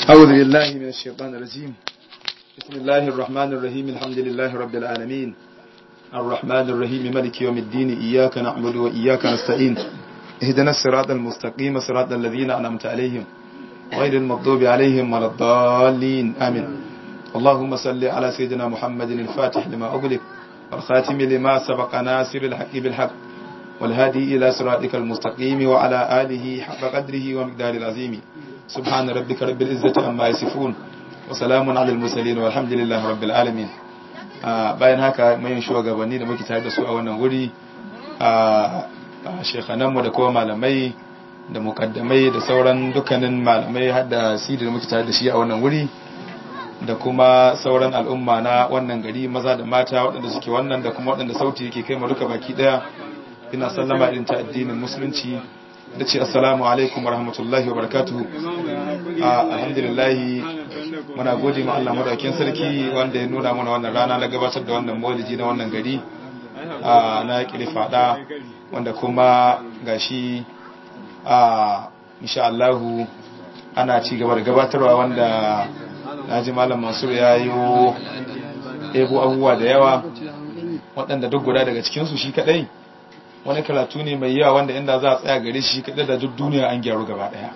أعوذ بالله من الشيطان الرجيم بسم الله الرحمن الرحيم الحمد لله رب العالمين الرحمن الرحيم ملك يوم الدين إياك نعبد وإياك نستعين اهدنا الصراط المستقيم صراط الذين أنعمت عليهم غير المغضوب عليهم ولا الضالين آمين اللهم صل على سيدنا محمد الفاتح لما أغلق والخاتم لما سبق ناصر الحق بالحق والهادي إلى صراطك المستقيم وعلى آله حق قدره ومقدار العظيم سبحان ربك رب العزة عما يصفون وسلام على المرسلين والحمد لله رب العالمين bayan haka mayin shugabanni da muke tare da su a wannan wuri a shekhananmu da kuma malamai da mukaddamai da sauran dukkanin malamai har da sidi da muke tare da shi a wannan wuri da kuma sauran al'umma na wannan gari maza da mata waɗanda suke wannan da kuma waɗanda sauti yake kai duka baki ɗaya ina sallama irin ta addinin musulunci da ce assalamu alaikum warahmatullahi wabarakatuhu alhamdulillahi muna gode ma Allah madaukakin sarki wanda ya nuna mana wannan rana na gabatar da wannan maulidi na wannan gari na kire fada wanda kuma gashi a insha Allah ana ci gaba da gabatarwa wanda naji malam Mansur ya yi ebo abubuwa da yawa waɗanda duk guda daga cikinsu shi kadai wani karatu ne mai yawa wanda inda za a tsaya gare shi kadai da duk duniya an gyaru gaba daya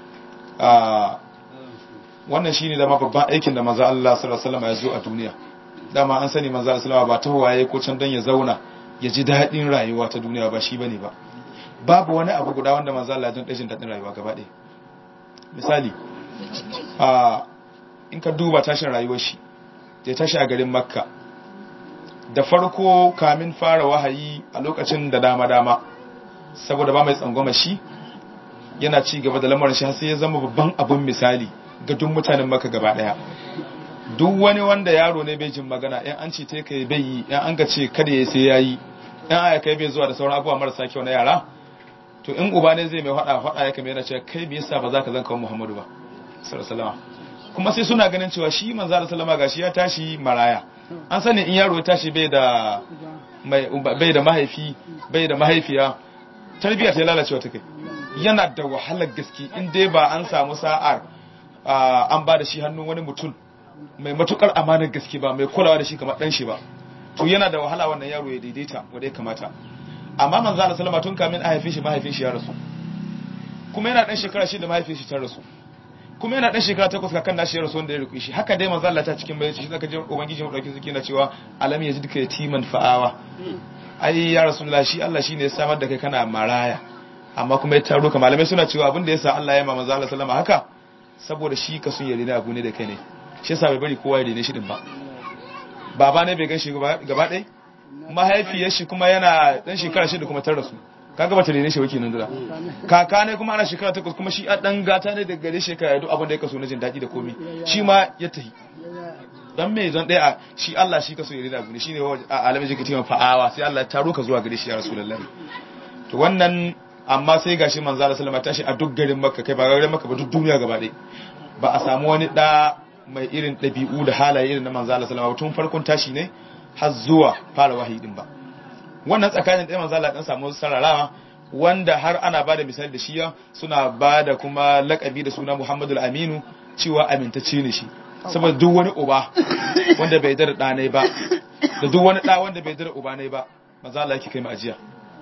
wannan shine dama babban aikin da manzo Allah sallallahu alaihi wasallam ya zo a duniya dama an sani manzo Allah sallallahu ba ta waye ko can dan ya zauna ya ji dadin rayuwa ta duniya ba shi bane ba babu wani abu guda wanda manzo Allah ya don jin dadin rayuwa gaba daya misali a in ka duba tashin rayuwar shi da tashi a garin Makka da farko kamin fara wahayi a lokacin da dama-dama saboda ba mai tsangwama shi yana ci gaba da lamarin shi sai ya zama babban abin misali ga duk mutanen maka gaba daya duk wani wanda yaro ne bai jin magana yan an ce te kai bai yi yan an ga ce kada ya sai yayi yan aya kai bai zuwa da sauran abubuwa marasa kyau na yara to in uba ne zai mai hada hada ya kamar yana cewa kai bai yasa ba za ka zanka Muhammadu ba sallallahu alaihi kuma sai suna ganin cewa shi manzo sallallahu alaihi wasallam gashi ya tashi maraya an sani in yaro ya tashi bai da bai da mahaifi bai da mahaifiya tarbiyya ta lalacewa ta kai yana da wahalar gaske in dai ba an samu sa'ar an ba da shi hannun wani mutum mai matukar amanar gaske ba mai kulawa da shi kamar dan shi ba to yana da wahala wannan yaro ya daidaita wanda ya kamata amma manzo Allah sallama tun kamin a haife shi mahaifin shi ya rasu kuma yana dan shekara shi da mahaifin shi ta rasu kuma yana dan shekara takwas kakan nashi ya rasu wanda ya riƙe shi haka dai manzo Allah ta cikin bayan shi zaka ji ubangiji mu dauki suke na cewa alam yajidka yatiman fa'awa ai ya rasulullah shi Allah shine ya samar da kai kana maraya amma kuma ya taro ka malamai suna cewa abin da yasa Allah ya ma manzo Allah sallama haka saboda shi ka sun yarda abu ne da kai ne shi yasa bai bari kowa ya rene shi din ba baba ne bai gan shi gaba ɗaya mahaifiyar shi kuma yana dan shekara shida kuma tar rasu kaga bata rene shi wake nan dura kaka ne kuma ana shekara takwas kuma shi a dan gata ne daga gare shekara duk abin da ya kaso na jin daɗi da komi shi ma ya tahi dan me zan ɗaya shi Allah shi kaso ya rena abu ne shine a alamin jiki timan fa'awa sai Allah ya taro ka zuwa gare shi ya rasulullahi to wannan amma sai gashi manzo Allah sallama tashi a duk garin Makka kai ba garin Makka ba duk duniya gaba ɗaya ba a samu wani da mai irin ɗabi'u da halaye irin na manzo Allah sallama tun farkon tashi ne har zuwa fara wahayi din ba wannan tsakanin ɗaya manzo Allah dan samu sararawa wanda har ana bada misali da shiya suna bada kuma lakabi da suna Muhammadu Aminu cewa amintacce ne shi saboda duk wani uba wanda bai dara ɗanai ba da duk wani ɗa wanda bai dara uba ne ba manzo Allah yake kai mu ajiya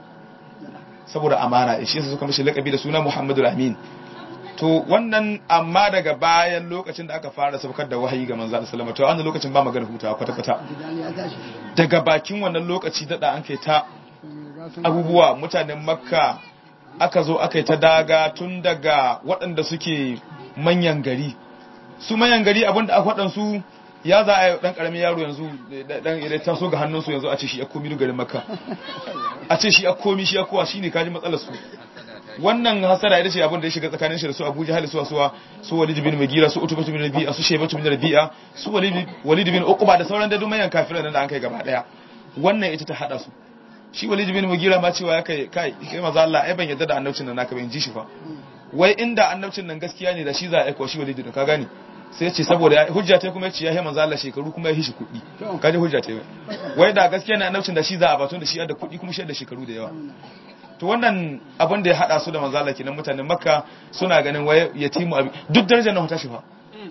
saboda amana shi yasa suka mishi lakabi da suna Muhammadu Amin to wannan amma daga bayan lokacin da aka fara saukar da wahayi ga manzo Allah sallama to a wannan lokacin ba magana hutawa kwata kwata daga bakin wannan lokaci dada an kai ta abubuwa mutanen makka aka zo aka yi ta daga tun daga waɗanda suke manyan gari su manyan gari abinda aka waɗansu ya za a yi ɗan ƙaramin yaro yanzu ɗan idan ta so ga hannunsu yanzu a ce shi ya komi garin makka a ce shi ya komi shi ya kowa shi ne kaji matsalar su wannan hasara ita ce abin da ya shiga tsakanin shi da su Abuja hali suwa suwa su Walid bin Mugira su Utbah bin Rabi'a su Shaybah bin Rabi'a su Walid bin Uqba da sauran da dumayan kafirai nan da an kai gaba daya wannan ita ta hada su shi Walid bin Mugira ma cewa kai kai kai maza Allah ai ban yadda da annabcin nan naka ban ji shi fa wai inda annabcin nan gaskiya ne da shi za a aika shi Walid ka gani sai ce saboda hujja ta kuma ce ya yi manzo Allah shekaru kuma ya hishi kuɗi kaje hujja ta wai da gaskiya ne annabcin da shi za a batun da shi da kuɗi kuma shi da shekaru da yawa to wannan abin da ya hada su da manzo Allah kenan mutanen Makka suna ganin waye yatimu abi duk darajar nan ta shi fa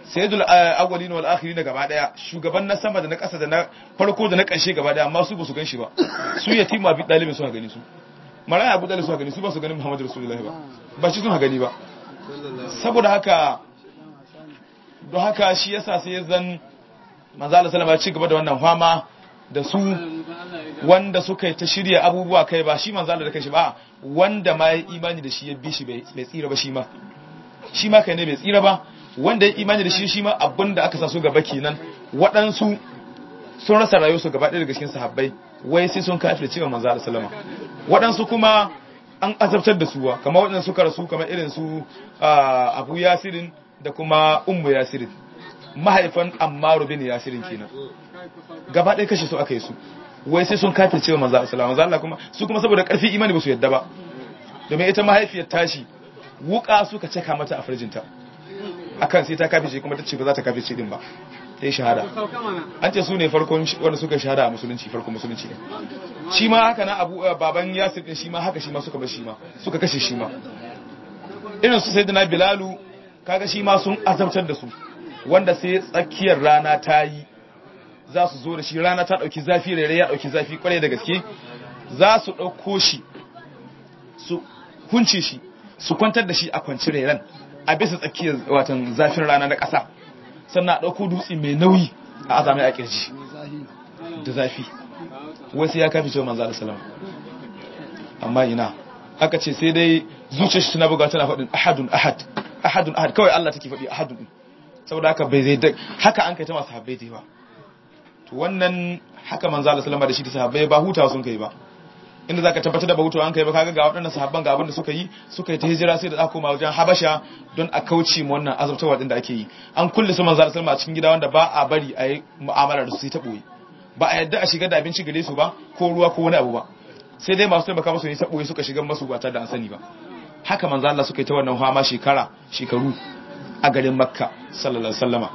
sayyidul awwalin wal akhirin gaba daya shugaban na sama da na ƙasa da na farko da na ƙarshe gaba daya amma su ba su ganshi ba su yatima bi dalibin su gani su maraya abu dalibin su gani su ba su ganin muhammadu rasulullahi ba ba shi sun gani ba saboda haka don haka shi yasa sai zan manzo Allah sallama ya ci gaba da wannan fama da su wanda suka yi ta shirya abubuwa kai ba shi manzo Allah da kanshi ba wanda ma ya imani da shi ya bi shi bai tsira ba shi ma shi ma kai ne bai tsira ba wanda ya imani da shi shi ma abin da aka sa su gaba kenan waɗansu sun rasa rayuwarsu gaba ɗaya daga cikin sahabbai wai sai sun kafir cewa manzo Allah sallama waɗansu kuma an azabtar da suwa kamar waɗanda suka rasu kamar irin su Abu Yasirin da kuma Ummu Yasirin mahaifan Ammaru bin Yasirin kenan gaba ɗaya kashe su aka yi su wai sai sun kafir cewa manzo Allah sallama manzo Allah kuma su kuma saboda ƙarfi imani ba su yadda ba domin ita mahaifiyar tashi wuka suka caka mata a farjinta akan sai ta kafice kuma ta ce ba za ta kafice din ba ta yi shahada an ce su ne farkon wanda suka shahada a musulunci farkon musulunci ne shi ma haka na abu baban yasir din shi ma haka shi ma suka bar shi ma suka kashe shi ma irin su sayyidina bilalu kaga shi ma sun azabtar da su wanda sai tsakiyar rana ta yi za su zo da shi rana ta dauki zafi rere ya dauki zafi kwarai da gaske za su dauko shi su hunce shi su kwantar da shi a kwanci reren a bisa tsakiyar watan zafin rana na ƙasa sannan a ɗauko dutse mai nauyi a azamai a ƙirji da zafi wasu ya kafi cewa manzo salama amma ina aka ce sai dai zuciyar shi tana buga tana faɗin ahadun ahad ahadun ahad kawai Allah take faɗi ahadun din saboda haka bai zai haka an kai ta masu habbai da yawa to wannan haka manzo salama da shi ta sahabbai ba hutawa sun kai ba inda zaka tabbatar da bahutu an kai ba kaga ga waɗannan sahabban ga abin da suka yi suka yi ta hijira sai da aka koma wajen Habasha don a kauce mu wannan azabtarwa din da ake yi an kulle su manzo sallallahu a cikin gida wanda ba a bari a yi mu'amala da su sai ta boye ba a yadda a shiga da abinci gare su ba ko ruwa ko wani abu ba sai dai masu taimaka musu ne ta boye suka shiga masu ba tare da an sani ba haka manzo Allah suka yi ta wannan fama shekara shekaru a garin Makka sallallahu alaihi wasallama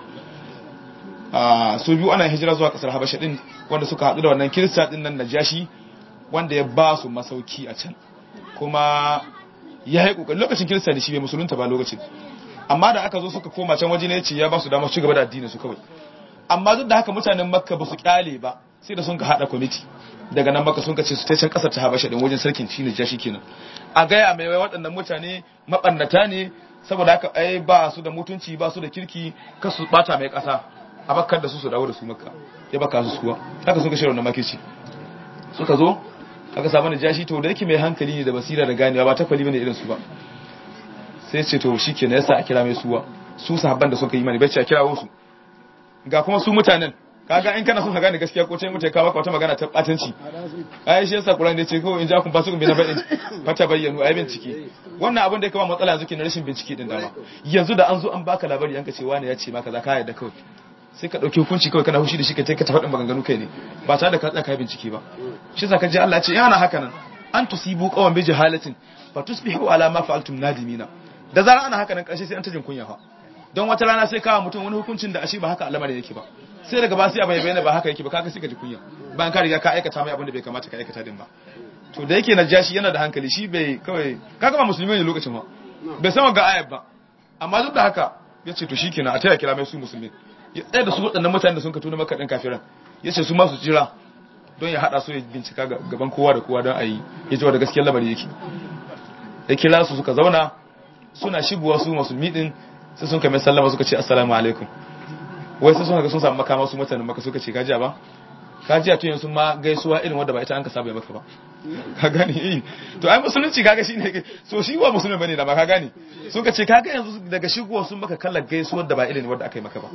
a su biyu ana hijira zuwa kasar Habasha din wanda suka haɗu da wannan kirista din nan Najashi wanda ya ba su masauki a can kuma ya yi ƙoƙari lokacin kirista da shi bai musulunta ba lokacin amma da aka zo suka koma can waje ne ce ya ba su damar ci gaba da addinin su kawai amma duk da haka mutanen makka ba su kyale ba sai da sun ka haɗa kwamiti daga nan makka sun ka ce su ta can ƙasar ta habasha din wajen sarkin shi ne jashi kenan a gaya mai wai waɗannan mutane maɓannata ne saboda haka ai ba su da mutunci ba su da kirki kar su ɓata mai ƙasa a bakkar da su su dawo da su makka ya baka su suwa haka sun ka shirya wannan makirci suka zo aka samu da jashi to da yake mai hankali ne da basira da ganewa ba ta kwali bane irin su ba sai ce to shikenan yasa a kira mai suwa su sahabban da suka yi mani bacci a kirawo su ga kuma su mutanen kaga in kana son ka gane gaskiya ko ce mutai ka baka wata magana ta batanci ai shi yasa Qur'ani da ce ko in ja kun ba su kun bi na bayin fata bayyanu ai bincike wannan abin da ya kama matsala yanzu ke na rashin bincike din dama yanzu da an zo an baka labari an ka ce wani ya ce maka za ka yarda kawai sai ka ɗauki hukunci kawai kana hushi da shi ka ka faɗin maganganu kai ne ba tare da ka tsaka bincike ba shi sa ka ji Allah ce yana haka nan an tusibu qawan bi jahalatin fa tusbihu ala ma fa'altum nadimina da zara ana haka nan karshe sai an tajin kunya fa don wata rana sai kawo mutum wani hukuncin da ashe ba haka al'amari yake ba sai daga ba sai a bayyana ba haka yake ba kaga sai ka ji kunya bayan ka riga ka aikata mai abin da bai kamata ka aikata din ba to da yake najashi yana da hankali shi bai kawai kaga ba musulmi ne lokacin ma bai san ga ayat ba amma duk da haka ya ce to shikenan a taya kira mai su musulmi ya tsaye da su waɗannan mutane da sun ka tuna maka ɗin kafiran ya ce su masu jira don ya haɗa su ya bincika gaban kowa da kowa don a yi ya ji wa da gaskiyar lamari yake ya kira su suka zauna suna shigowa su musulmi ɗin sai sun kame sallama suka ce assalamu alaikum wai sai sun haka sun samu makama su mutanen maka suka ce kajiya ba kajiya to yanzu ma gaisuwa irin wadda ba ita an ka saba maka ba ka gane eh to ai musulunci kaga shine so shi wa musulmi bane da ma ka gane suka ce kaga yanzu daga shigowa sun maka kallar gaisuwar da ba irin wadda aka yi maka ba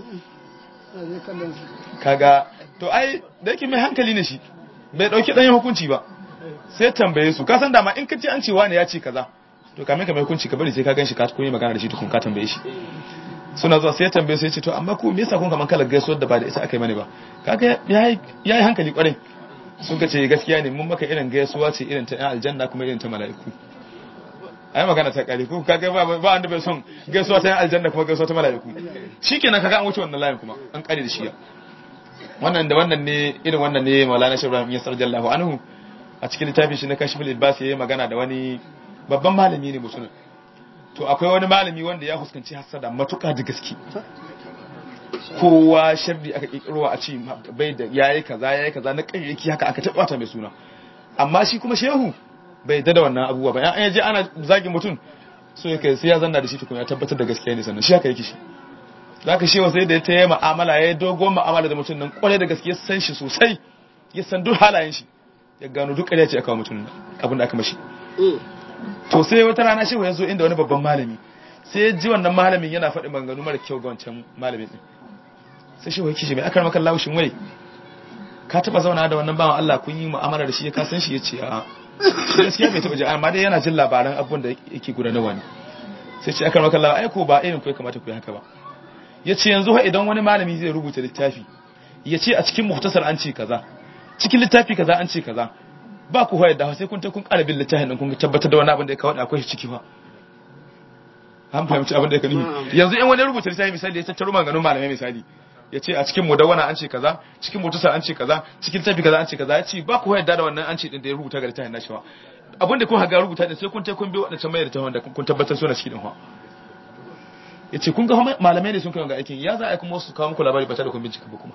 kaga to ai da yake mai hankali ne shi bai dauki dan hukunci ba sai tambaye su ka san dama in ka ce an ce wani ya ce kaza to kamin ka mai hukunci ka bari sai ka ganshi ka koyi magana da shi tukun ka tambaye shi suna zuwa sai ya tambaye su ya ce to amma ku me yasa kun kaman kalar gaisuwar da ba da ita aka yi mani ba kaga yayi yayi hankali kwarai sun ka ce gaskiya ne mun maka irin gaisuwa ce irin ta yan aljanna kuma irin ta mala'iku ai magana ta kare ko kaga ba ba wanda bai son gaisuwa ta yan aljanna kuma gaisuwa ta mala'iku shikenan kaga an wuce wannan layin kuma an kare da shi ya wannan da wannan ne irin wannan ne Maulana Sheikh Ibrahim Yasar Jallahu anhu a cikin littafin shi na Kashful Ilbas yayi magana da wani babban malami ne musulmi to akwai wani malami wanda ya fuskanci hasada matuƙa da gaske kowa sharri aka kirkirowa a ce bai da yayi kaza yayi kaza na kayyaki haka aka tabbata mai suna amma shi kuma shehu bai da wannan abubuwa ba an yaje ana zagin mutum so yake sai ya zanna da shi tukun ya tabbatar da gaskiya ne sannan shi haka yake shi zaka shehu sai da ya tayi mu'amala ya dogon mu'amala da mutum nan kware da gaskiya san shi sosai ya san duk halayen shi ya gano duk ƙarya ce aka mutum abin da aka mashi to sai wata rana shehu ya zo inda wani babban malami sai ya ji wannan malamin yana faɗi maganganu mara kyau ga wancan malamin din sai shehu ya kishi mai akar maka laushin wai ka taba zauna da wannan bawan Allah kun yi mu'amala da shi ya kasan shi ya ce a gaskiya bai taba ji amma dai yana jin labaran abubuwan da yake gudanarwa ne sai ce akar maka lawa ai ko ba irin ku ya kamata ku yi haka ba ya ce yanzu ha idan wani malami zai rubuta littafi ya ce a cikin muhtasar an ce kaza cikin littafi kaza an ce kaza ba ku hoyar da sai kun ta kun ƙara bin littafin din kun tabbatar da wani abin da ya kawo da akwai ciki ba an fahimci abin da ya kani yanzu in wani rubuta littafi misali ya tattaro maganganun malamai misali ya ce a cikin mudawwana an ce kaza cikin mutusa an ce kaza cikin tafi kaza an ce kaza ya ce ba ku yadda da wannan an ce din da ya rubuta ga littafin nashi ba abin da kun haga rubuta din sai kun ta kun bi wadancan mai littafin da kun tabbatar suna cikin din ha ya ce kun ga malamai ne sun kai ga aikin ya za a kuma su kawo muku labari ba tare da kun bincika ba kuma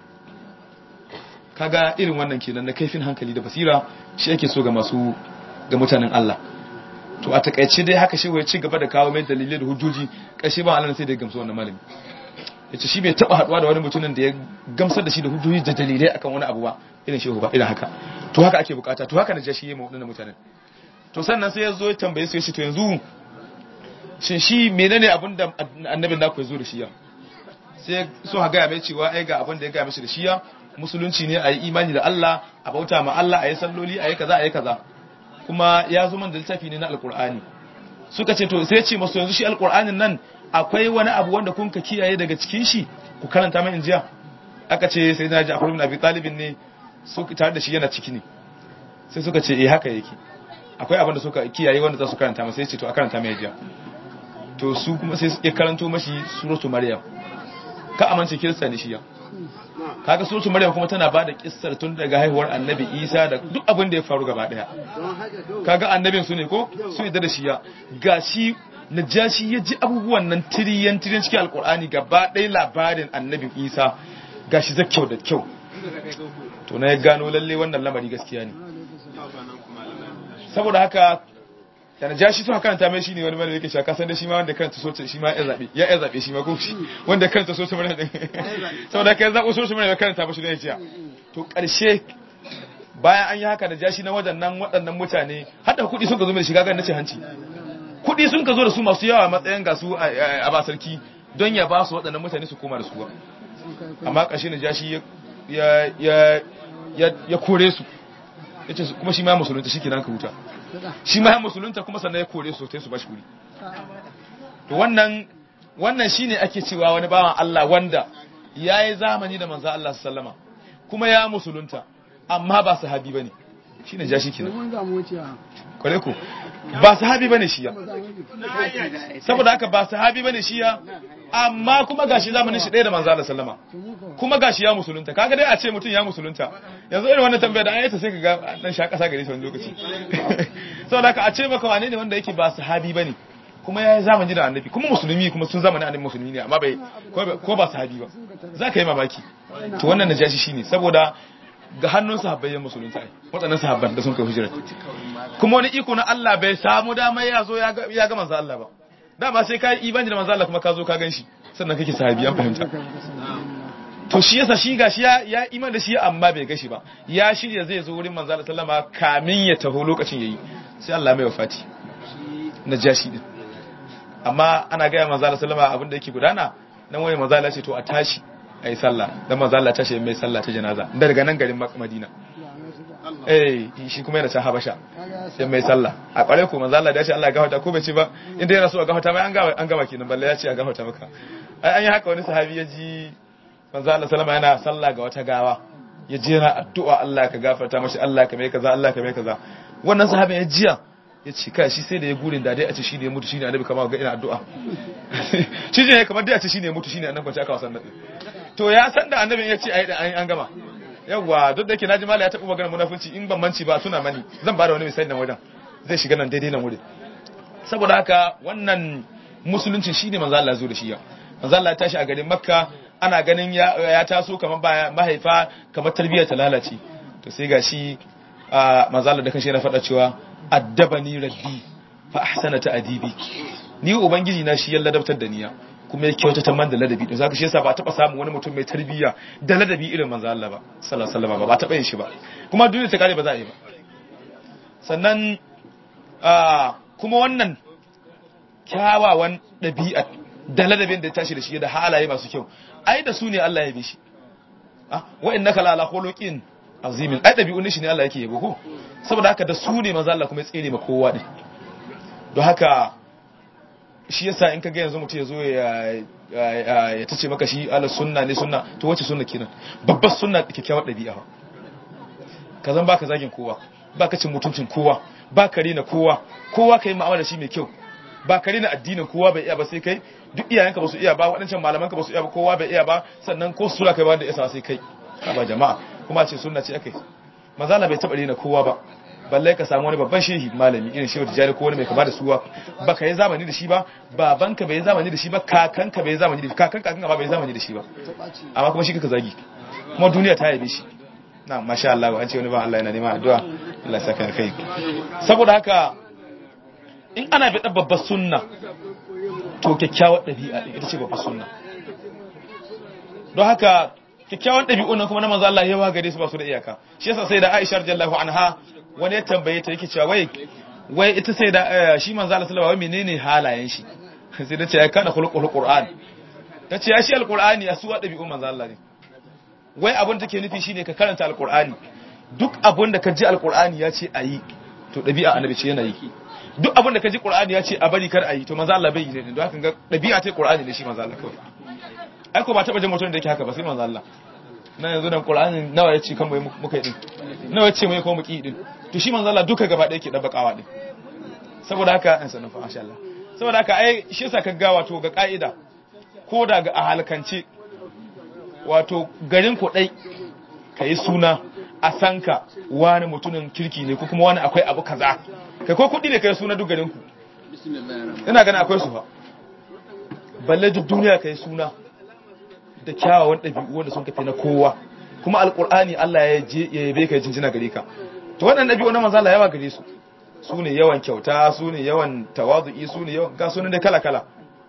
kaga irin wannan kenan na kaifin hankali da basira shi ake so ga masu ga mutanen Allah to a takaice dai haka shi ya ci gaba da kawo mai dalilai da hujjoji kashe ba Allah sai da gamsu wannan malami yace shi bai taba haduwa da wani mutumin da ya gamsar da shi da hujjoji da dalilai akan wani abu ba irin shehu ba irin haka to haka ake bukata to haka na ja shi yayin wadannan mutanen to sannan sai ya zo ya tambaye su ya ce to yanzu shin shi menene abin da annabin naku ya zo da shi ya sai so ha gaya mai cewa ai ga abin da ya gaya mishi da shi ya musulunci ne a yi imani da Allah a bauta ma Allah a yi salloli a yi kaza a yi kaza kuma ya zo man da littafi ne na alkur'ani suka ce to sai ce masu yanzu shi alkur'anin nan akwai wani abu wanda kun ka kiyaye daga cikin shi ku karanta mai injiya aka ce sai na ji akwai ibn abi talibin ne su tare da shi yana ciki ne sai suka ce eh haka yake akwai abin da suka kiyaye wanda za su karanta masa sai ce to a karanta mai jiya to su kuma sai ya karanto mashi suratu maryam ka amince kirista ne shi ya kaga suratu maryam kuma tana bada kissar tun daga haihuwar annabi isa da duk abin da ya faru gaba daya kaga annabin su ne ko su yadda da shi ya gashi najashi ya ji abubuwan nan tiriyan tiriyan cikin alkur'ani gaba ɗaya labarin annabin isa gashi za kyau da kyau to na ya gano lalle wannan lamari gaskiya ne saboda haka da najashi sun karanta mai shine wani malami yake cewa kasan da shi ma wanda karanta soce shi ma ya zabe ya ya zabe shi ma ko shi wanda karanta soce mana din saboda kai zabo soce mana ya karanta mashi ne jiya to karshe bayan an yi haka najashi na wadannan waɗannan mutane hada kuɗi sun ka zo mai shiga ga nace hanci kuɗi sun ka zo da su masu yawa matsayin ga su a ba sarki don ya ba su waɗannan mutane su koma da su amma ƙarshe najashi ya ya ya kore su yace kuma shi ma musulunta shi kenan ka huta shi ma musulunta kuma sannan ya kore su sai su bashi wuri to wannan wannan shine ake cewa wani bawan Allah wanda yayi zamani da manzo Allah sallama kuma ya musulunta amma ba sahabi bane shine ja shi kenan kware ku ba sahabi bane shi ya saboda haka ba sahabi bane shi ya amma kuma gashi zamanin shi ɗaya da manzo Allah sallama kuma gashi ya musulunta kaga dai a ce mutum ya musulunta yanzu irin wannan tambaya da an yi ta sai kaga dan sha kasa gare shi wani lokaci saboda haka a ce maka wane ne wanda yake ba sahabi bane kuma ya yi zamani da annabi kuma musulmi kuma sun zamani annabi musulmi ne amma bai ko ba sahabi ba za ka yi mamaki to wannan najashi shine saboda ga hannun sahabbai yan musulunta ai waɗannan sahabban da sun kai hijira kuma wani iko na Allah bai samu dama ya zo ya ga manzo Allah ba dama sai ka yi imani da manzo Allah kuma ka zo ka ganshi sannan kake sahabi an fahimta to shi yasa shi gashi ya ya iman da shi amma bai gashi ba ya shirya zai zo wurin manzo Allah sallama kamin ya taho lokacin yayi sai Allah mai wafati najashi din amma ana ga manzo Allah sallama abin da yake gudana nan wani manzo Allah ce to a tashi ayi sallah dan manzo Allah tashi mai sallah ta janaza daga nan garin Madina eh shi kuma yana can Habasha sai mai sallah a kware ko manzo Allah da ya ce Allah ya gafarta ko bai ce ba inda yana so a gafarta mai an gama an gama kenan balle ya ce a gafarta maka ai an yi haka wani sahabi ya ji manzo Allah sallama yana sallah ga wata gawa ya je yana addu'a Allah ka gafarta mashi Allah ka mai kaza Allah ka mai kaza wannan sahabin ya jiya ya ce kai shi sai da ya gurin da dai a ce shi ne ya mutu shi ne annabi kamar ga ina addu'a shi ne kamar dai a ce shi ne ya mutu shi ne annabi kwanci aka wasan nan to ya san da annabin ya ce ai an gama yawwa duk da yake naji mala ya taɓa magana munafunci in ban manci ba suna mani zan ba da wani misali nan wajen zai shiga nan daidai nan wurin saboda haka wannan musulunci shine manzo Allah zo da shi yau manzo Allah ya tashi a garin Makka ana ganin ya taso kamar mahaifa kamar tarbiyyar ta lalace to sai gashi manzala da kashe na faɗa cewa addabani rabbi fa ahsana ta'dibi ni ubangiji na shi ya ladabtar da niya kuma ya kyautata man da ladabi don zaka shi yasa ba taba samun wani mutum mai tarbiyya da ladabi irin manzo Allah ba sallallahu alaihi wasallam ba taba yin shi ba kuma duniya ta kare ba za a yi ba sannan kuma wannan kyawawan ɗabi'a da ladabin da ya tashi da shi da halaye masu kyau ai da su ne Allah ya bi shi ah wa innaka la ala khuluqin azimin ai ɗabi'un shi ne Allah yake yabo ko saboda haka da su ne manzo Allah kuma ya tsere ma kowa ne don haka shi yasa in ka ga yanzu mutum ya zo ya ya tace maka shi ala sunna ne sunna to wace sunna kenan babbar sunna kyakkyawar ɗabi'a ka zan baka zagin kowa baka cin mutuncin kowa baka rena kowa kowa kai mu'amala shi mai kyau ba ka rena addinin kowa bai iya ba sai kai duk iyayenka ba su iya ba waɗancan malamanka ba su iya ba kowa bai iya ba sannan ko sura kai ba da isa sai kai ba jama'a kuma ce sunna ce akai mazala bai taɓa rena kowa ba balle ka samu wani babban shehi malami irin shehu tijjani ko wani mai kama da suwa ba ka yi zamani da shi ba babanka bai yi zamani da shi ba kakanka bai yi zamani da shi kakan kakan ba bai yi zamani da shi ba amma kuma shi kaka zagi kuma duniya ta yabe shi na masha Allah an ce wani ba Allah yana neman addu'a Allah ya saka kai saboda haka in ana bi babbar sunna to kyakkyawar ɗabi'a ita ce babbar sunna don haka kyakkyawan ɗabi'un nan kuma na manzo Allah yawa gare su ba su da iyaka shi yasa sai da Aisha radiyallahu anha wani ya tambaye ta yake cewa wai wai ita sai da shi manzo Allah sallallahu alaihi wasallam menene halayen shi sai da ce ya kana khuluqul qur'an ta ce ya shi alqur'ani ya suwa ɗabi'un manzo Allah ne wai abin da take nufi shine ka karanta alqur'ani duk abin da ka ji alqur'ani ya ce ayi to ɗabi'a annabi ce yana yi duk abin da ka ji qur'ani ya ce a bari kar ayi to manzo Allah bai yi ne don haka ga ɗabi'a ta qur'ani ne shi manzo Allah kawai ai ko ba taba jin mutum da yake haka ba sai manzo Allah na yanzu dan Qur'ani nawa yace kan bai muka yi din nawa yace mai ko muki din to shi manzo Allah duka gaba ɗaya yake dabbakawa din saboda haka an sanin fa masha Allah saboda haka ai shi yasa ka ga wato ga ka'ida ko da ga ahalkance wato garin ku dai kai suna a sanka wani mutumin kirki ne ko kuma wani akwai abu kaza kai ko kudi ne kai suna duk garin ku ina ganin akwai su fa balle duk duniya kai suna da kyawawan ɗabi'u wanda sun kafe na kowa kuma alƙur'ani Allah ya je ya yabe ka jinjina gare ka to waɗannan ɗabi'u na manzo Allah yawa gare su su ne yawan kyauta su ne yawan tawazu'i su ne yawan ga sunan da kala kala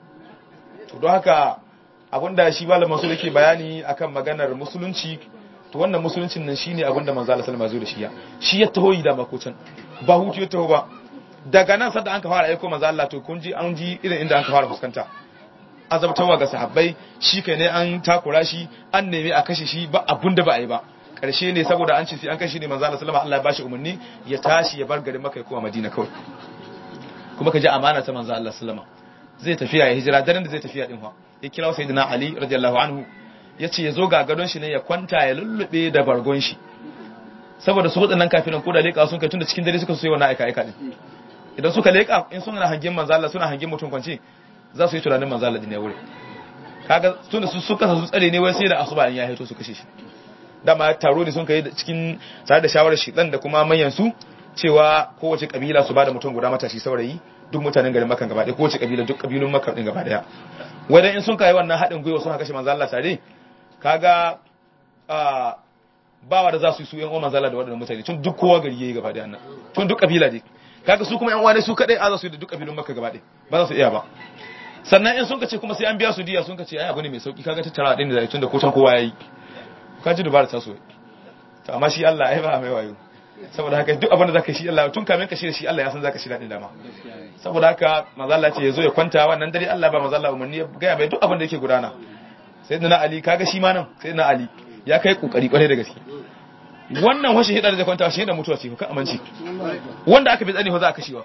to don haka abinda shi malamin su yake bayani akan maganar musulunci to wannan musuluncin nan shine abinda manzo Allah sallallahu alaihi wasallam ya shi ya taho yi da makocin ba hutu ya taho ba daga nan sadda an ka fara aiko manzo Allah to kun ji an ji irin inda an ka fara fuskanta azabtarwa ga sahabbai shi kai ne an takura shi an nemi a kashe shi ba abun da ba a yi ba karshe ne saboda an ce sai an kashe ne manzo Allah sallama Allah ya bashi umarni ya tashi ya bar garin Makka kuma Madina kawai kuma ka ji amana ta manzo Allah sallama zai tafiya ya hijira daren da zai tafiya din fa ya kira sayyidina Ali radiyallahu anhu yace ya zo ga gadon shi ne ya kwanta ya lullube da bargon shi saboda su wadannan kafiran ko da leka sun kai tunda cikin dare suka so yi wannan aika aika din idan suka leka in suna hangen manzo Allah suna hangen mutum kwance za su yi tunanin manzo Allah ne wuri kaga tunda su suka su tsare ne wai sai da asuba in ya haito su kashe shi dama taro ne sun kai cikin tare da shawarar shidan da kuma manyan su cewa kowace kabila su bada mutum guda matashi saurayi duk mutanen garin Makka gaba ɗaya kowace kabila duk kabilun Makka din gaba ɗaya wai dan in sun kai wannan haɗin gwiwa sun kashe manzo Allah tare kaga a bawa da za su yi su yan uwan manzo Allah da waɗannan mutane tun duk kowa gari yayi gaba ɗaya nan tun duk kabila dai kaga su kuma yan uwa ne su kadai a za su yi da duk kabilun Makka gaba ɗaya ba za su iya ba sannan in sun ka ce kuma sai an biya su diya sun ka ce ai abu ne mai sauki kaga tattara din da zai tunda kotan kowa yayi ka ji dubara ta so to amma shi Allah ai ba mai wayo saboda haka duk abin da zaka shi Allah tun kamin ka shi shi Allah ya san zaka shi dadin dama saboda haka manzo Allah ce yazo ya kwanta wannan dare Allah ba manzo Allah umarni ya ga mai duk abin da yake gudana sayyidina Ali kaga shi ma nan sayyidina Ali ya kai kokari kwarai da gaske wannan washe hidar da kwanta shi da mutuwa ce ka amince wanda aka bi tsani fa za a kashewa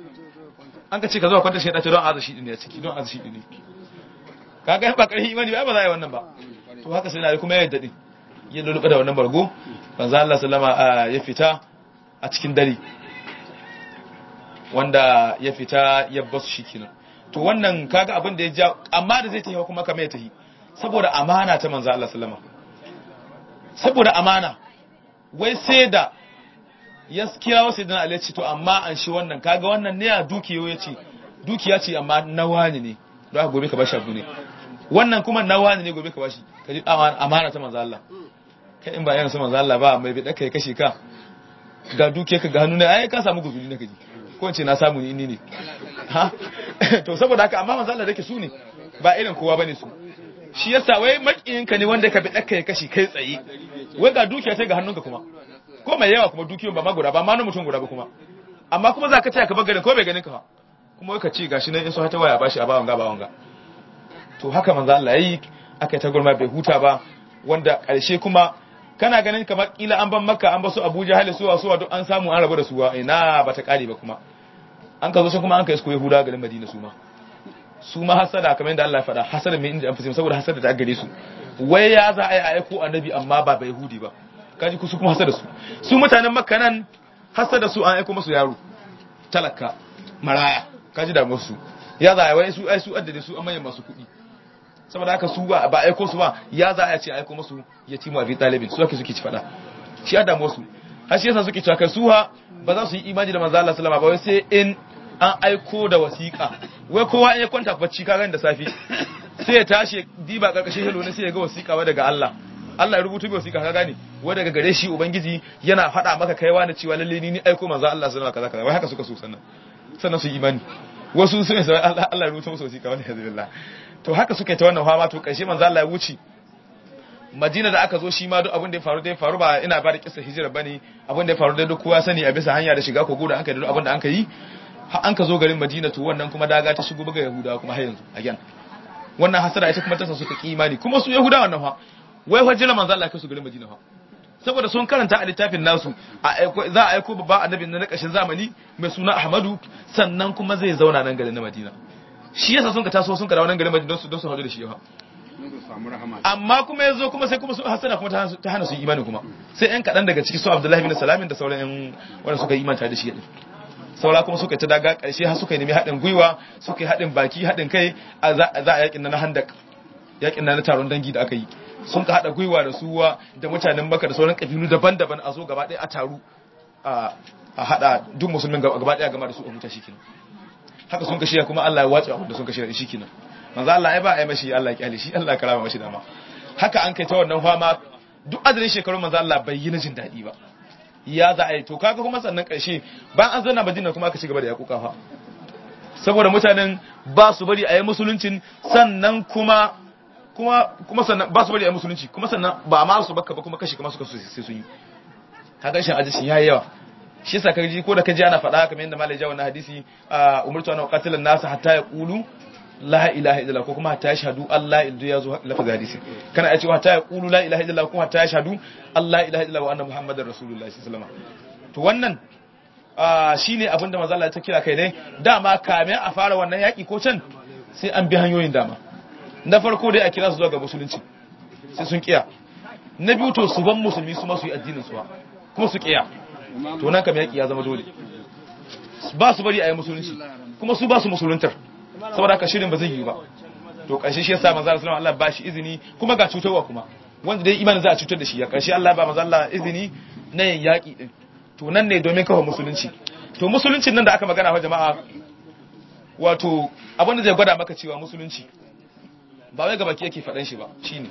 an ka ce ka zo kwanta shi dace don azashi din ne a ciki don azashi din ne kaga ba karhi imani ba ba za a yi wannan ba to haka sai na kuma ya dadi ya lulluɓa da wannan bargo manzo Allah sallama ya fita a cikin dare wanda ya fita ya basu shi kenan to wannan kaga abin da ya ja amma da zai tafi kuma kamar ya tafi saboda amana ta manzo Allah sallama saboda amana wai sai da ya kira wasu idan Ali ce to amma an shi wannan kaga wannan ne a dukiyo ya ce dukiya ce amma na wani ne don haka gobe ka bar shabu ne wannan kuma na wani ne gobe ka bashi ka ji amana ta manzo Allah kai in ba yana sa manzo Allah ba mai bi kai kashe ka ga duke ka ga hannu ne ai ka samu guzuri na kaji ko in ce na samu ni ne ha to saboda haka amma manzo Allah dake su ne ba irin kowa bane su shi yasa wai makiyinka ne wanda ka bi daka ya kashi kai tsaye wai ga dukiya ta ga hannunka kuma ko mai yawa kuma dukiyoyin ba ma guda ba ma na mutum guda ba kuma amma kuma za ka taya ka bagarin ko bai ganin ka ba kuma wai ka ci gashi nan in so ta waya bashi a bawan ga bawan ga to haka manzo Allah yayi aka ta gurma bai huta ba wanda karshe kuma kana ganin kamar kila an ban makka an basu abuja hali suwa suwa duk an samu an rabu da suwa ina ba ta kare ba kuma an ka zo sai kuma an kai su yahuda garin madina su ma su ma hasada kamar yadda Allah ya faɗa hasada mai inda an fi saboda hasada ta gare su wai ya za a yi aiko annabi amma ba bai yahudi ba kaji ku su kuma hasada su su mutanen makka nan hasada su an aiko musu yaro talaka maraya kaji da musu ya za a yi wai su ai su addade su amma masu kuɗi saboda haka su ba ba aiko su ba ya za a ce aiko musu yatimu abi talibin su ake suke ci faɗa shi ya damu su har shi yasa suke cewa kai su ha ba za su yi imani da manzo Allah sallama ba wai sai in an aiko da wasiƙa wai kowa in ya kwanta bacci ka da safi sai ya tashi diba karkashin hilo ne sai ya ga wasiƙa wa daga Allah Allah ya rubuta bi wasiƙa ka gane wai daga gare shi ubangiji yana faɗa maka kaiwa na cewa lalle ni ni aiko manzo Allah sallama kaza kaza wai haka suka so sannan sannan su yi imani wasu sun sai Allah Allah ya rubuta musu wasiƙa wani hazillah to haka suka yi ta wannan fama to karshe manzo Allah ya wuce Madina da aka zo shi ma duk abin da ya faru da ya faru ba ina ba da kissa hijira bane abin da ya faru da duk kowa sani a bisa hanya da shiga kogo da aka yi duk abin da aka yi an ka zo garin Madina to wannan kuma daga ta shigo buga Yahudawa kuma har yanzu again wannan hasara ita kuma ta sa suka ki imani kuma su Yahudawa wannan fa wai fa jira manzo Allah kai su garin Madina fa saboda sun karanta a littafin nasu za a aiko babba annabi na kashin zamani mai suna Ahmadu sannan kuma zai zauna nan garin na Madina shi yasa sun ka taso sun ka dawo nan garin Madina don su don su hadu da shi fa amma kuma yazo kuma sai kuma su hasana kuma ta hana su imani kuma sai ɗan kaɗan daga ciki su Abdullahi bin Salamin da sauran ƴan wanda suka yi imanta da shi din saura kuma suka ta daga ƙarshe har suka nemi haɗin gwiwa suka yi haɗin baki haɗin kai za a yakin na handak yakin na taron dangi da aka yi sun ka haɗa gwiwa da suwa da mutanen maka da sauran ƙabilu daban-daban a zo gaba ɗaya a taru a haɗa duk musulmin gaba ɗaya gama da su a huta shi kenan haka sun ka shirya kuma Allah ya watsa abin da sun ka shirya shi kenan manzo Allah ai ba ai mashi Allah ya kyale shi Allah ya karama mashi dama haka an kai ta wannan fama duk adadin shekarun manzo Allah bai yi na jin daɗi ba ya za a yi to kaga kuma sannan ƙarshe bayan an zanna Madina kuma aka ci gaba da yakuka fa saboda mutanen ba su bari a yi musuluncin sannan kuma kuma kuma sannan ba su bari a yi musulunci kuma sannan ba ma su baka ba kuma kashi kuma suka so sai sun yi kaga shin ajishin yayi yawa shi yasa kaji ko da kaji ana faɗa kamar yadda malai jawo na hadisi umurtu ana qatilan nasu hatta yaqulu la ilaha illallah ko kuma hatta yashhadu Allah ildu yazo lafaz hadisi kana ya cewa hatta yaqulu la ilaha illallah kuma hatta yashhadu Allah ilaha illallah wa anna muhammadar rasulullahi sallallahu alaihi wasallam to wannan shine abinda manzo Allah ya kira kai dai dama kamin a fara wannan yaki ko can sai an bi hanyoyin dama na farko dai a kira su zuwa ga musulunci sai sun kiya na biyu to su ban musulmi su ma su yi addinin su kuma su kiya to nan kam yaki ya zama dole ba su bari a yi musulunci kuma su ba su musuluntar saboda haka shirin ba zai yi ba to ƙarshe shi yasa manzo Allah Allah ba shi izini kuma ga cutarwa kuma wanda dai imanin za a cutar da shi ya ƙarshe Allah ba manzo Allah izini na yin yaƙi din to nan ne domin kafa musulunci to musuluncin nan da aka magana wa jama'a wato abin da zai gwada maka cewa musulunci ba wai gabaki yake faɗan shi ba shine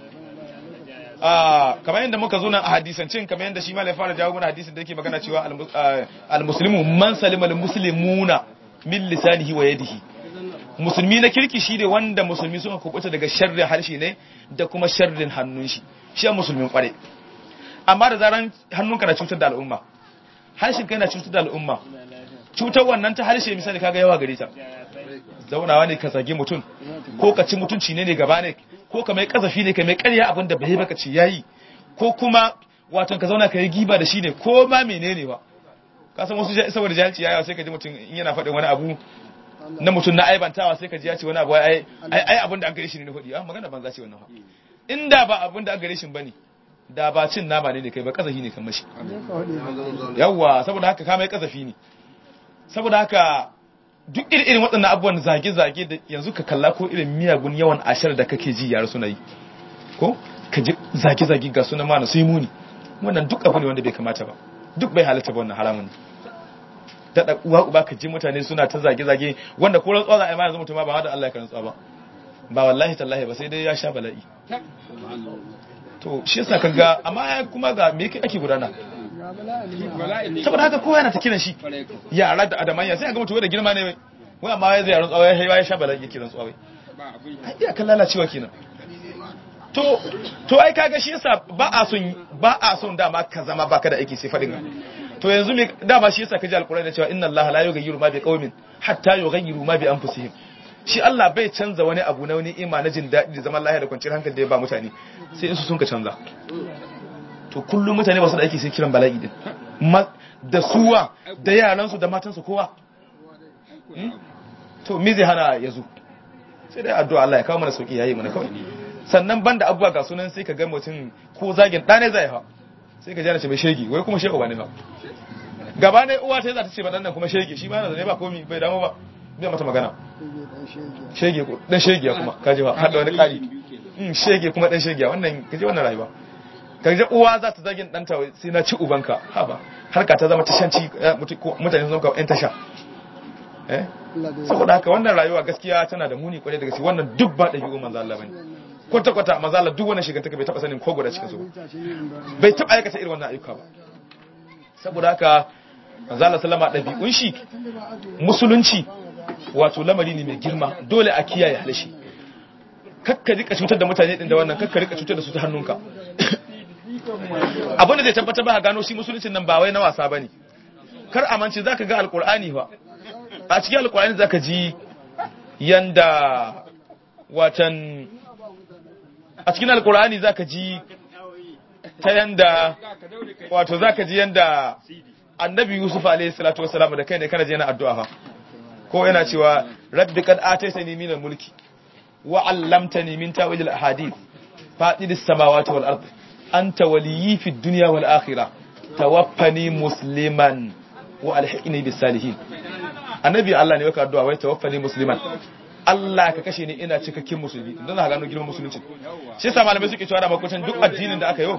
ah kamar yadda muka zo nan a hadisancin kamar yadda shi malai fara jawo mana hadisin da yake magana cewa al-muslimu man salima al-muslimuna min lisanihi wa yadihi musulmi na kirki shi ne wanda musulmi suka kubuta daga sharrin harshe ne da kuma sharrin hannun shi shi a musulmin kware amma da zaran hannunka na cutar da al'umma harshen kai na cutar da al'umma cutar wannan ta harshe misali kaga yawa gare ta zaunawa ne ka zage mutum ko ka ci mutunci ne ne gaba ne ko ka mai kazafi ne ka mai karya abin da bai baka ci yayi ko kuma wato ka zauna ka yi giba da shi ne ko ma menene ba ka san wasu saboda jahilci yayawa sai ka ji mutum in yana faɗin wani abu na mutum na aibantawa sai ka ji ya ce wani abu ai ai abin da an gare shi ne na faɗi ah magana banza ce wannan fa inda ba abin da an gare shi bane da ba cin nama ne ne kai ba kazafi ne kan mashi yawa saboda haka ka mai kazafi ne saboda haka duk irin irin waɗannan abubuwan zage-zage da yanzu ka kalla ko irin miyagun yawan ashar da kake ji yara suna yi ko ka ji zage-zage ga suna mana sai muni wannan duk abu ne wanda bai kamata ba duk bai halatta ba wannan haramun daɗa uwa uba ka ji mutane suna ta zage-zage wanda ko rantsuwa za a yi ma yanzu mutum ba da Allah ya karantsuwa ba ba wallahi tallahi ba sai dai ya sha bala'i to shi yasa kaga amma kuma ga me yake ake gudana saboda haka kowa yana ta kiran shi yara da adamanya sai ga mutum da girma ne wai amma ya zai yaron tsawai ya ya sha bala'i yake rantsuwa wai ai iya kan lalacewa kenan to to ai kaga shi yasa ba a son ba a son dama ka zama baka da aiki sai fadin to yanzu me dama shi yasa kaji alqur'ani da cewa inna allaha la yughayyiru ma biqaumin hatta yughayyiru ma bi anfusihim shi Allah bai canza wani abu na wani ima na jin daɗi da zaman lahiya da kwanciyar hankali da ya ba mutane sai in su sun ka canza to kullum mutane ba su da aiki sai kiran bala'i din da suwa da yaransu da matansu kowa to me zai hana ya zo sai dai addu'a Allah ya kawo mana sauki yayi mana kawai sannan banda abubuwa ga sunan sai ka ga mutum ko zagin ɗane zai ha sai ka jana ce mai shege wai kuma shege ba ne fa gaba ne uwa ta za ta ce ba dan nan kuma shege shi ma yana zane ba komi bai damu ba bai mata magana shege ko dan shege kuma kaji ba hada wani kari mm shege kuma dan shege wannan kaji wannan rayuwa kaji uwa za ta zagin danta sai na ci ubanka haba harka ta zama tashanci mutane sun ka yan tasha eh saboda haka wannan rayuwa gaskiya tana da muni kwarai da gaske wannan duk ba dabi'u manzo Allah bane kwata kwata manzo Allah duk wannan shiga take bai taba sanin ko guda cikin su bai taba aikata irin wannan ayyuka ba saboda haka manzo Allah sallama dabi'un shi musulunci wato lamari ne mai girma dole a kiyaye halashi kakka rika cutar da mutane din da wannan kakka rika cutar da su ta hannunka abin da zai tabbatar ba gano shi musuluncin nan ba wai na wasa bane kar amince zaka ga alqur'ani fa a cikin alqur'ani zaka ji yanda watan a cikin alqur'ani zaka ji ta yanda wato zaka ji yanda annabi yusuf alayhi salatu wassalam da kai ne kana je yana addu'a fa ko yana cewa rabbi kad ataitani min mulki wa 'allamtani min ta'wil al-ahadith fatidis samawati wal ard anta waliyyi fid dunya wal akhirah tawaffani musliman wa alhiqni bis salihin annabi Allah ne yake addu'a wai tawaffani musliman Allah ka kashe ni ina cikakken musulmi don za ka gano girman musulunci shi yasa malamai suke cewa da makwacin duk addinin da aka yi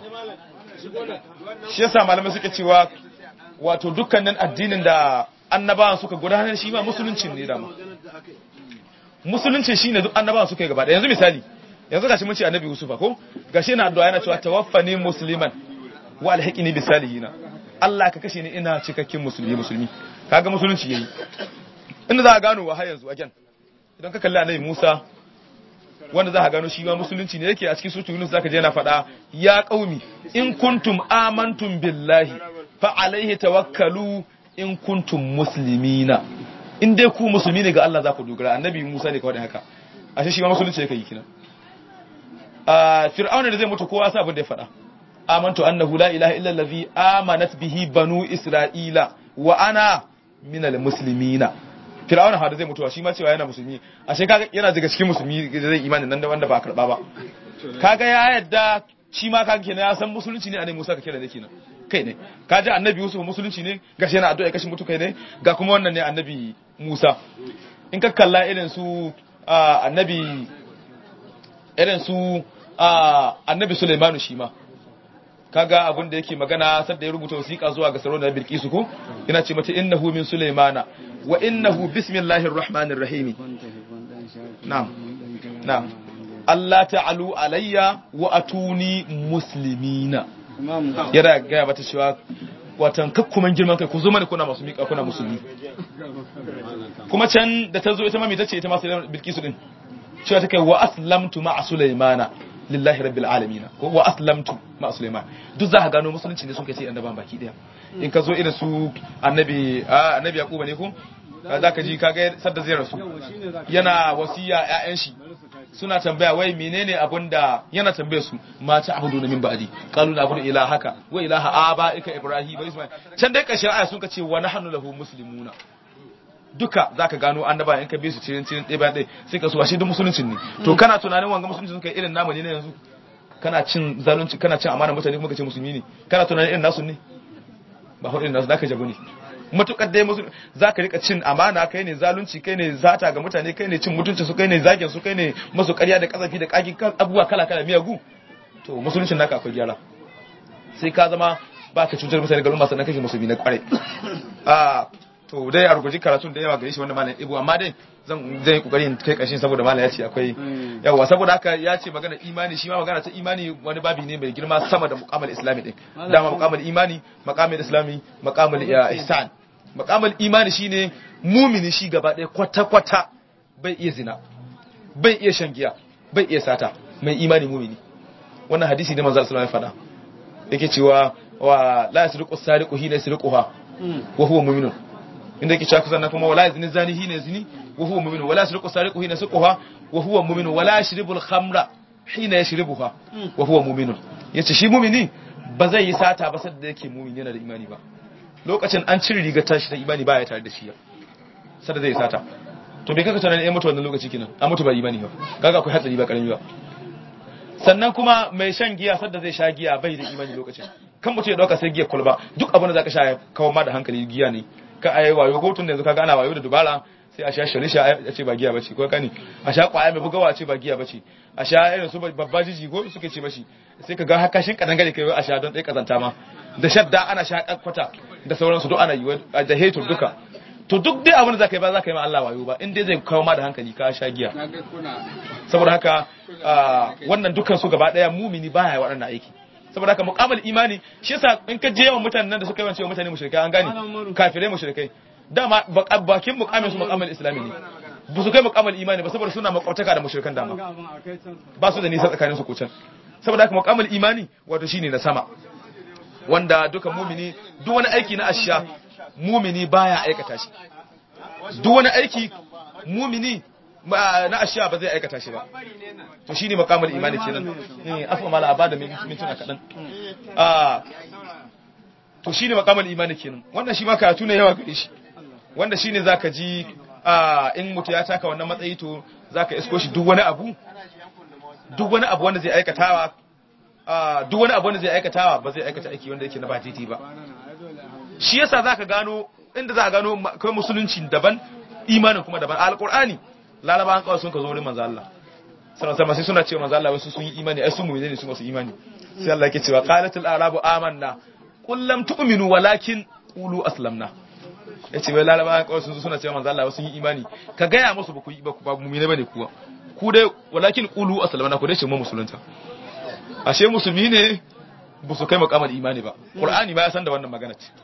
shi yasa malamai suke cewa wato dukkanin addinin da annabawan suka gudanar shi ma musuluncin ne dama musuluncin shine duk annabawan suka yi gaba da yanzu misali yanzu gashi mun ce annabi Yusufa ko gashi yana addu'a yana cewa tawaffani musliman wa alhiqni bis salihin Allah ka kashe ni ina cikakken musulmi musulmi kaga musulunci yayi inda za ka gano wa har yanzu again idan ka kalli annabi Musa wanda za ka gano shi ma musulunci ne yake a cikin suratul Yunus zaka je yana faɗa ya qaumi in kuntum amantum billahi fa alaihi tawakkalu in kuntum muslimina in dai ku musulmi ne ga Allah za ku dogara annabi Musa ne kawai haka ashe shi ma musulunci yake yi kina a fir'auna da zai mutu kowa sa abin da ya faɗa amantu annahu la ilaha illa allazi amanat bihi banu isra'ila wa ana minal muslimina fir'auna hada zai mutuwa shi ma cewa yana musulmi ashe kaga yana daga cikin musulmi da zai imani nan da wanda ba karba ba kaga ya yadda shi ma kaga kenan ya san musulunci ne annabi Musa ka kira da kenan kai ne kaji annabi Yusuf musulunci ne gashi yana addu'a kashin mutu kai ne ga kuma wannan ne annabi Musa in ka kalla irin su annabi irin su annabi Sulaimanu shi ma kaga abin da yake magana sadda ya rubuta wasiƙa zuwa ga sarauniyar Bilkisu ko yana ce mata innahu min Sulaimana wa innahu bismillahir rahmanir rahim na'am na'am Allah ta'alu alayya wa atuni muslimina yana gaya mata cewa watan kakkuman girman kai ku zo mana kuna masu miƙa kuna musulmi kuma can da ta zo ita mami ta ce ita masu bilkisu din cewa ta kai wa aslamtu ma'a sulaimana lillahi rabbil alamin ko wa aslamtu ma'a sulaiman duk za ka gano musulunci ne sun kai sai annaban baki daya in ka zo irin su annabi annabi yaquba ne ko za ka ji kaga sadda zai rasu yana wasiya ƴaƴan shi suna tambaya wai menene abin da yana tambaye su ma ta abudu na min ba'di qalu na abudu ilahaka wa ilaha abaika ibrahim wa isma'il can dai kashin aya sun ka ce wa nahnu lahu muslimuna duka zaka gano annaba in ka bi su cikin cikin ɗaya bayan ɗaya sai ka so ashe duk musuluncin ne to kana tunanin wanga musulunci sun kai irin namu ne na yanzu kana cin zalunci kana cin amana mutane kuma kace musulmi ne kana tunanin irin nasu ne ba hudu nasu zaka jabu ne matukar dai musu zaka rika cin amana kai ne zalunci kai ne zata ga mutane kai ne cin mutunci su kai ne zagin su kai ne masu ƙarya da kasafi da kaki abubuwa kala kala miyagu to musuluncin naka akwai gyara sai ka zama ba ka cutar mutane garin masu nan kake musulmi na kware a to dai a rubuci karatun da yawa gare shi wanda malam ibu amma dai zan zan yi kokari in kai kashin saboda malam ya ce akwai yawa saboda haka ya ce magana imani shi ma magana ta imani wani babi ne mai girma sama da muqamal islami din dama muqamal imani maqamul islami maqamul ihsan maqamul imani shine mumini shi gaba ɗaya kwata kwata bai iya zina bai iya shan giya bai iya sata mai imani mumini wannan hadisi ne manzo sallallahu alaihi wasallam ya faɗa yake cewa wa la yasriqu sariqu hina yasriquha wa huwa mu'minun inda yake cewa sannan kuma wala yazni zani hina yazni wa huwa mu'minun wala yasriqu sariqu hina yasriquha wa huwa mu'minun wala yashribul khamra hina yashribuha wa huwa mu'minun yace shi mu'mini ba zai yi sata ba sai da yake mu'min yana da imani ba lokacin an cire rigar tashi ta imani ba ya tare da shi sai da zai sata to bai kaka tunanin ya mutu wannan lokaci kenan an mutu ba imani ba kaga akwai hatsari ba karami ba sannan kuma mai shan giya sadda zai sha giya bai da imani lokacin kan mutum ya dauka sai giya kwalba duk abin da zaka sha ya kawo ma da hankali giya ne ka ayi wayo ko tun da yanzu kaga ana wayo da dubara sai a sha sharisha a ce ba giya bace ko kani a sha kwaya mai bugawa a ce ba giya bace a sha irin su babba jiji ko suke ce mashi sai ka ga haka shin kadan gare kai a sha don dai kazanta ma da shadda ana sha kwata da sauransu duk ana yi da hetur duka to duk dai abin da zaka yi ba zaka yi ma Allah wayo ba in dai zai kawo ma da hankali ka sha giya saboda haka wannan dukkan su gaba daya mumini baya waɗannan aiki saboda haka muqamal imani shi yasa in ka je yawan mutanen da suka yi wancewa mutane mushrikai an gane kafirai mushrikai dama bakin muqamin su muqamal islami ne ba su kai muqamal imani ba saboda suna makwataka da mushrikan dama ba su da nisa tsakanin su kucan saboda haka muqamal imani wato shine na sama wanda duka mumini duk wani aiki na asha mumini baya aikata shi duk wani aiki mumini na ashiya ba zai aikata shi ba to shine makamul imani kenan eh afa mala abada min mintuna kadan ah to shine makamul imani kenan wannan shi ma karatu ne yawa gare shi wanda shine zaka ji ah in mutu ya taka wannan matsayi to zaka isko shi duk wani abu duk wani abu wanda zai aikatawa ah duk wani abu wanda zai aikatawa ba zai aikata aiki wanda yake na ba titi ba shi yasa zaka gano inda za ka gano kai musulunci daban imanin kuma daban alqur'ani laraba an kawai sun ka zo wurin manzo Allah sallallahu alaihi sai suna cewa manzo Allah wasu sun yi imani ai su mu ne su masu imani sai Allah yake cewa qalatul arabu amanna qul lam tu'minu walakin qulu aslamna yace wai laraba an kawai sun suna cewa manzo Allah wasu yi imani ka gaya musu ba ku ba ku ba mu'mine bane kuwa ku dai walakin qulu aslamna ku dai ce mu musulunta ashe musulmi ne ba su kai makamar imani ba qur'ani ba ya san da wannan magana ce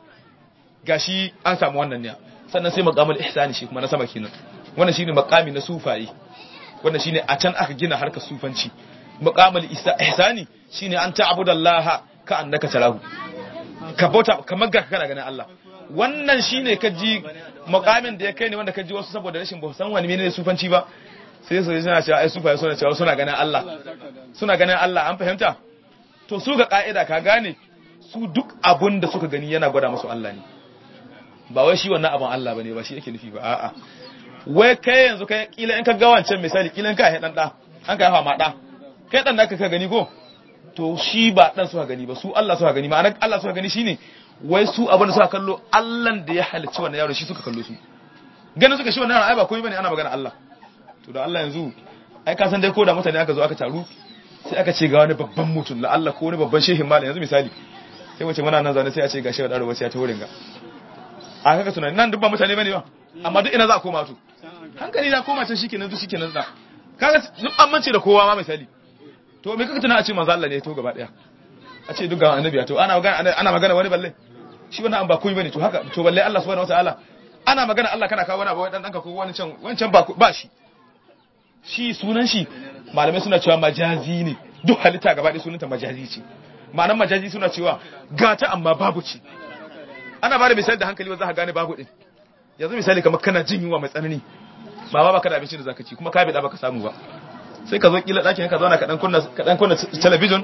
gashi an samu wannan ne sannan sai makamar ihsani shi kuma na sama kenan wannan shine makami na sufaye wannan shine a can aka gina harkar sufanci maqamul ihsani shine an ta'budallaha ka annaka tarahu ka bauta kamar ga kana ganin Allah wannan shine ka ji makamin da ya kai ne wanda ka ji wasu saboda rashin ba san wani menene sufanci ba sai su suna cewa ai sufaye suna cewa suna ganin Allah suna ganin Allah an fahimta to su ga ka'ida ka gane su duk abun da suka gani yana gwada musu Allah ne ba wai shi wannan abun Allah bane ba shi yake nufi ba a'a wai kai yanzu kai kila in ka ga wancan misali kila in ka haidan da an ka yafa ma da kai dan naka ka gani ko to shi ba dan suka gani ba su Allah suka gani ma'anar Allah suka gani shine wai su abin da suka kallo Allah da ya halicci wannan yaro shi suka kallo su ganin suka shi wannan yaro ai ba komai bane ana magana Allah to da Allah yanzu ai ka san dai ko da mutane aka zo aka taru sai aka ce ga wani babban mutum la Allah ko wani babban shehin malam yanzu misali sai wace muna nan zaune sai a ce ga shehu daro wace ya ta wurin ga a kaka tunani nan duk ba mutane bane ba amma duk ina za a koma to hankali na koma can shikenan duk shikenan da kaga duk an mance da kowa ma misali to me kaka tuna a ce manzo Allah ne to gaba daya a ce duk ga annabi to ana magana ana magana wani balle shi wannan an ba komai bane to haka to balle Allah subhanahu wataala ana magana Allah kana kawo wani abu dan danka ko wani can wancan ba ba shi shi sunan shi malamai suna cewa majazi ne duk halitta gaba ɗaya sunanta majazi ce ma'anar majazi suna cewa gata amma babu ce ana ba da misali da hankali wanda za ka gane babu din yanzu misali kamar kana jin yunwa mai tsanani ba ba baka da abinci da zaka ci kuma ka bi da baka samu ba sai ka zo kila ɗakin ka zauna ka dan kunna ka dan kunna television